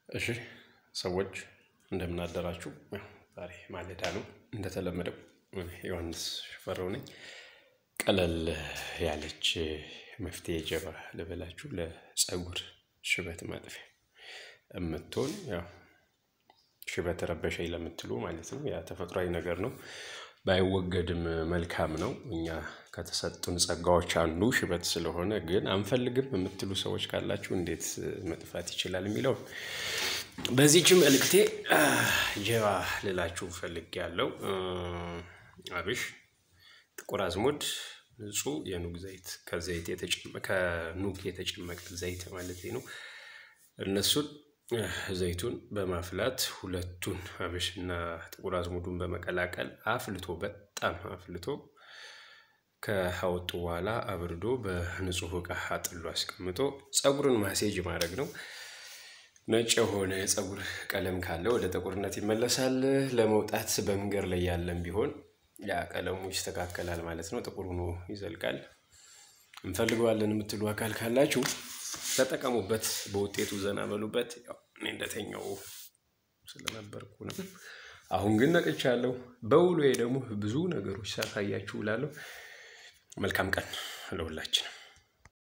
እሺ ሰዎች እንደምን አደራችሁ። ያው ዛሬ ማለዳ ነው እንደተለመደው ዮሐንስ ሽፈራው ነኝ። ቀለል ያለች መፍትሄ ጀባ ልበላችሁ ለፀጉር ሽበት ማጥፊያ የምትሆን ያው ሽበት ረበሸኝ ለምትሉ ማለት ነው። ያ ተፈጥሯዊ ነገር ነው። ባይወገድም መልካም ነው። እኛ ከተሰጡን ጸጋዎች አንዱ ሽበት ስለሆነ ግን አንፈልግም የምትሉ ሰዎች ካላችሁ እንዴት መጥፋት ይችላል የሚለው በዚህች መልእክቴ ጀባ ልላችሁ ፈልጌያለሁ። አብሽ፣ ጥቁር አዝሙድ፣ ንጹህ የኑግ ዘይት ከዘይት ከኑግ የተጨመቀ ዘይት ማለት ነው። እነሱን ዘይቱን በማፍላት ሁለቱን አብሽና ጥቁር አዝሙዱን በመቀላቀል አፍልቶ በጣም አፍልቶ ከአወጡ በኋላ አብርዶ በንጹህ እቃ አጥሎ አስቀምጦ ፀጉርን ማሴጅ ማድረግ ነው። ነጭ የሆነ የፀጉር ቀለም ካለ ወደ ጥቁርነት ይመለሳል። ለመውጣት በመንገድ ላይ ያለም ቢሆን ያ ቀለሙ ይስተካከላል ማለት ነው። ጥቁር ሆኖ ይዘልቃል። እንፈልገዋለን የምትሉ አካል ካላችሁ ተጠቀሙበት። በውጤቱ ዘና በሉበት። ያው እኔ እንደተኛው ስለነበርኩ ነው። አሁን ግን ነቅቻለሁ። በውሎዬ ደግሞ ብዙ ነገሮች ሳሳያችሁ እላለሁ። መልካም ቀን ለሁላችንም።